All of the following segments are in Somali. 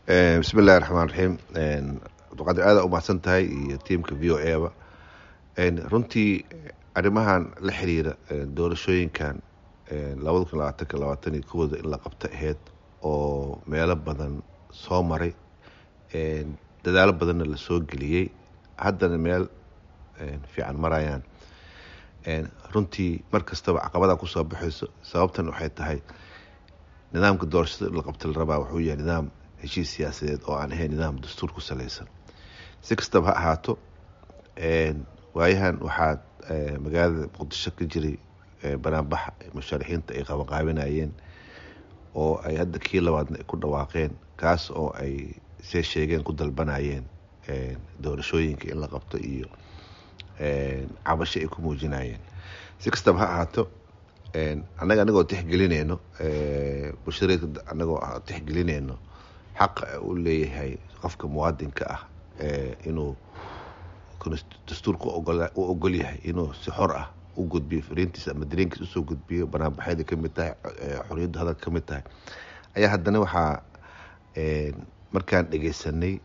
bismi illahi raxmaan raxiim abdiqaadir aada umahadsan tahay iyo tiamka v o a ba runtii arrimahan la xiriira doorashooyinkan labada kun labaatanka labaatan iyo kowda in la qabto aheyd oo meelo badan soo maray dadaalo badanna lasoo geliyey haddana meel fiican marayaan runtii mar kastaba caqabada kusoo baxayso sababtan waxay tahay nidaamka doorashada in la qabta la rabaa wuxuu yahay nidaam heshiis siyaasadeed oo aan ahayn nidaam dastuur ku salaysan si kastaba ha ahaato waayahan waxaa magaalada muqdisho ka jiray banaanbaxa musharaxiinta ay qabanqaabinayeen oo ay hadda kii labaadna ay ku dhawaaqeen kaas oo ay see sheegeen ku dalbanayeen doorashooyinka in la qabto iyo cabasho ay ku muujinayeen si kastaba ha ahaato annaga anagoo tixgelineyno bulshadeedka anagoo tixgelineyno xaqa u leeyahay qofka muwaadinka ah inuu dastuurka u ogol yahay inuu si xor ah u gudbiyo fariintiisa ama dareenkiisa usoo gudbiyo banaanbaxyada kamid tahay xoriyadda hadalka kamid tahay ayaa haddana waxaa markaan dhegeysanay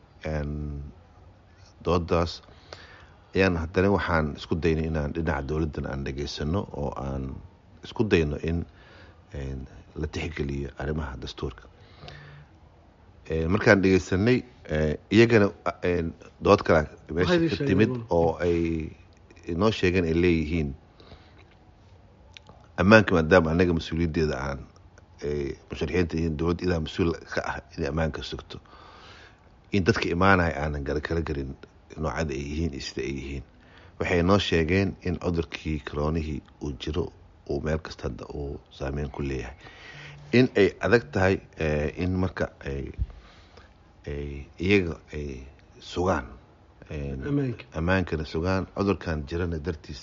doodaas ayaan haddana waxaan isku daynay inaan dhinaca dowladdan aan dhegeysano oo aan isku dayno in la tixgeliyo arrimaha dastuurka markaan dhegeysanay iyagana dood kala meesha ka timid oo ay inoo sheegeen ay leeyihiin ammaanka maadaama anaga mas-uuliyaddeeda aan musharaxiinta yihiin dowladda idaa mas-uul ka ah inay ammaanka sugto in dadka imaanaya aanan garakala garin noocada ay yihiin iyo sida ay yihiin waxay noo sheegeen in cudurkii karoonihii uu jiro uu meel kasta hadda uu saameyn ku leeyahay in ay adag tahay in marka ay iyaga ay sugaan ammaankana sugaan cudurkan jirana dartiis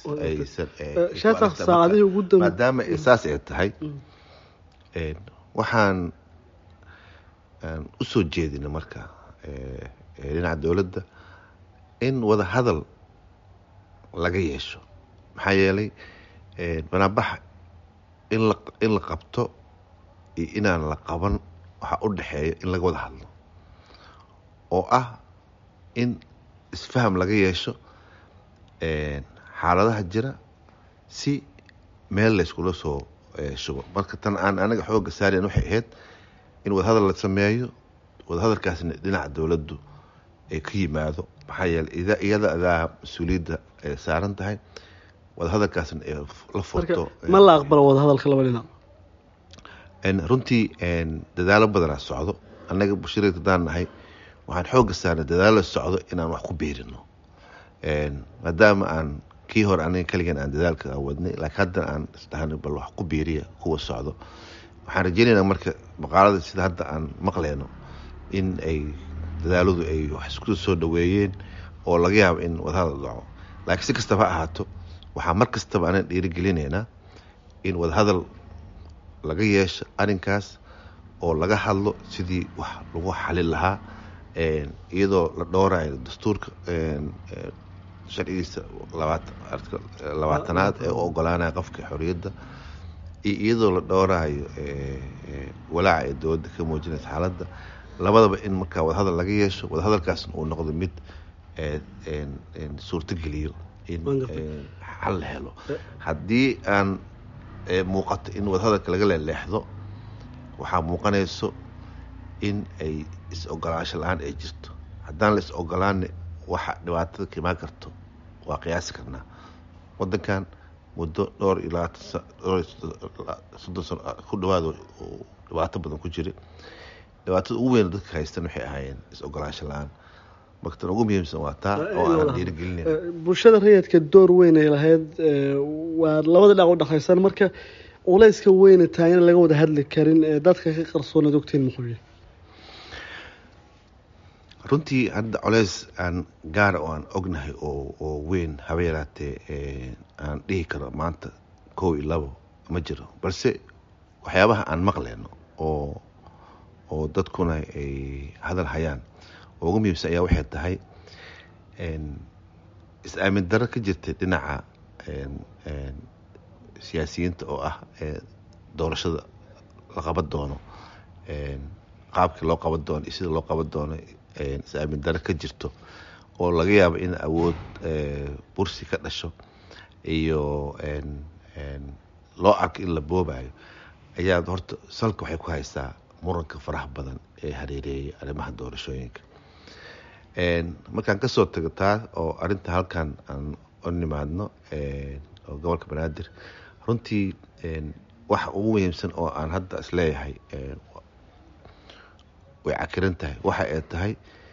maadaama saas ay tahay waxaan usoo jeedina marka dhinaca dowladda in wada hadal laga yeesho maxaa yeelay banaanbaxa in la qabto iyo inaan la qaban waxaa u dhexeeya in laga wada hadlo oo ah in isfaham laga yeesho xaaladaha jira si meel layskula soo shubo marka tan aan anaga xooga saarayn waxay ahayd in wadahadal la sameeyo wadahadalkaasna dhinaca dowladdu ay ka yimaado maxaa yeeley iyada adaa mas-uuliyadda ay saaran tahay wadahadalkaasna ay la furto ma la aqbalo wadahadalka laba dhinac runtii dadaalo badanaa socdo annaga bulshadeedka hadaan nahay waxaan xooga saarnay dadaalo socdo inaan wax ku biirino maadaama aan kii hore aniga kaligan aan dadaalka wadnay laakiin haddana aan isdhahnay bal wax ku biiriya kuwa socdo waxaan rajeynaynaa marka maqaalada sida hadda aan maqleyno in ay dadaaladu ay wax isku soo dhaweeyeen oo laga yaabo in wadahadal dhaco laakiin si kastaba ha ahaato waxaa mar kastaba anaan dhiirigelinaynaa in wadahadal laga yeesho arrinkaas oo laga hadlo sidii wax lagu xalin lahaa iyadoo la dhowrayo dastuurka sharcigiisa labaatanaad ee u ogolaanaya qofka xoriyadda iyo iyadoo la dhowrayo walaaca ee dowladda ka muujinaysa xaaladda labadaba in markaa wadahadal laga yeesho wadahadalkaasna uu noqdo mid suurtogeliyo in xal la helo haddii aan muuqato in wadahadalka laga leeleexdo waxaa muuqanayso in ay is-ogolaansho la-aan ay jirto haddaan la is-ogolaana waxa dhibaatada ka imaan karto waa qiyaasi karnaa wadankan muddo dhowr iyo labaatansodon sano ku dhawaad dhibaato badan ku jira dhibaatada ugu weyn dadka haystan waxay ahaayeen is-ogolaansho la-aan markatan ugu muhiimsan waa taa oo aan dhiirigelinayn bulshada rayidka door weyn ay lahayd waa labada dhinac u dhexaysan marka culayska weyna taagana laga wada hadli karin ee dadka ka qarsoonaad ogtiin muxuu yahay runtii hadda colays aan gaara oo aan ognahay oo oo weyn haba yaraatee aan dhihi karo maanta kow iyo labo ma jiro balse waxyaabaha aan maqleyno oo oo dadkuna ay hadal hayaan oo ugu muhiimsan ayaa waxay tahay is-aamin darro ka jirtay dhinaca siyaasiyiinta oo ah doorashada la qaban doono qaabkii loo qaban doono iyo sida loo qaban doono is-aamin daro ka jirto oo laga yaabo in awood bursi ka dhasho iyo loo arko in la boobayo ayaa horta salka waxay ku haysaa muranka faraha badan ee hareereeyay arrimaha doorashooyinka markaan kasoo tago taa oo arinta halkan aan u nimaadno oo gobolka banaadir runtii waxa ugu muhiimsan oo aan hadda isleeyahay way cakiran tahay waxa ay tahay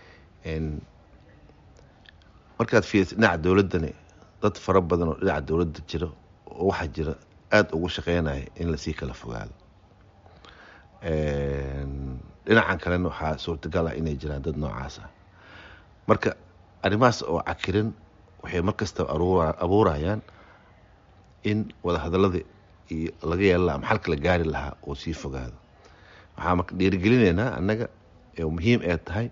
markaad fiiriso dhinaca dowladdani dad fara badan oo dhinaca dowladda jira oo waxaa jira aada ugu shaqeynaya in lasii kala fogaado dhinacan kalena waxaa suurtagal ah inay jiraan dad noocaas ah marka arrimahaas oo cakirin waxay markastaba abuurayaan in wadahadalada iyo laga yeela laha maxalka la gaari lahaa oo sii fogaado waxaa marka dhiirigelinaynaa annaga oo muhiim ee tahay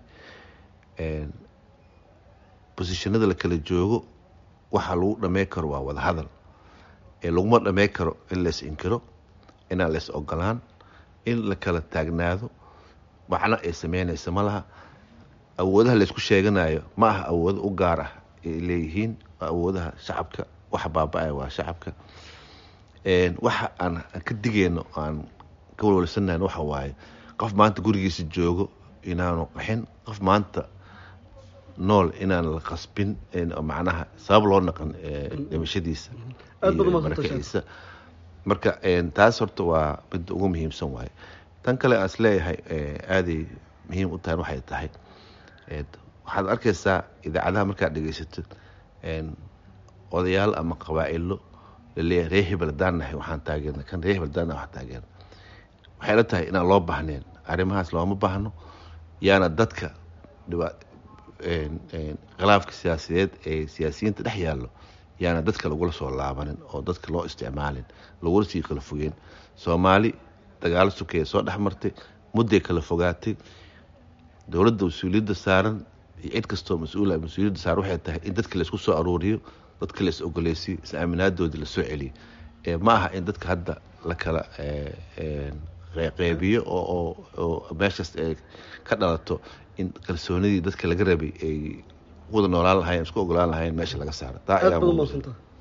bosishanada la kala joogo waxa lagu dhamey karo waa wadahadal ee laguma dhamey karo in lays inkiro inaan lays ogolaan in la kala taagnaado macno ay sameynaysa ma laha awoodaha laysku sheeganayo ma aha awoodo u gaar ah ay leeyihiin waa awoodaha shacabka waxa baaba-aya waa shacabka waxa aan ka digeyno aan ka walwalsanayn waxa waaye qof maanta gurigiisa joogo inaanu qaxin qof maanta nool inaan la qasbin macnaha sabab loo naqan dhimashadiisa markiisa marka taas horta waa midda ugu muhiimsan waaye tan kale aan isleeyahay aaday muhiim u tahay waxay tahay waxaad arkaysaa idaacadaha markaad dhegeysatid odayaal ama qabaa-ilo laleeyahay ree hebel haddaan nahay waxaan taageerna kan ree hebel haddaan nahay waxaan taageerna waxay la tahay inaan loo baahnayn arrimahaas looma baahno yaana dadka dhiba khilaafka siyaasadeed ee siyaasiyiinta dhex yaallo yaana dadka lagula soo laabanin oo dadka loo isticmaalin lagula sii kala fogeen soomaali dagaalo sukeeya soo dhex martay mudday kala fogaatay dowladda mas-uuliyadda saaran iyo cid kastoo mas-uula mas-uuliyadda saaran waxay tahay in dadka laysku soo aruuriyo dadka lais ogoleysiyo is-aaminaadoodii lasoo celiyo ma aha in dadka hadda la kala qeybiyo oo meeshaas ay ka dhalato in kalsoonidii dadka laga rabay ay wada noolaan lahayen isku ogolaan lahayen meesha laga saaro taa ayaa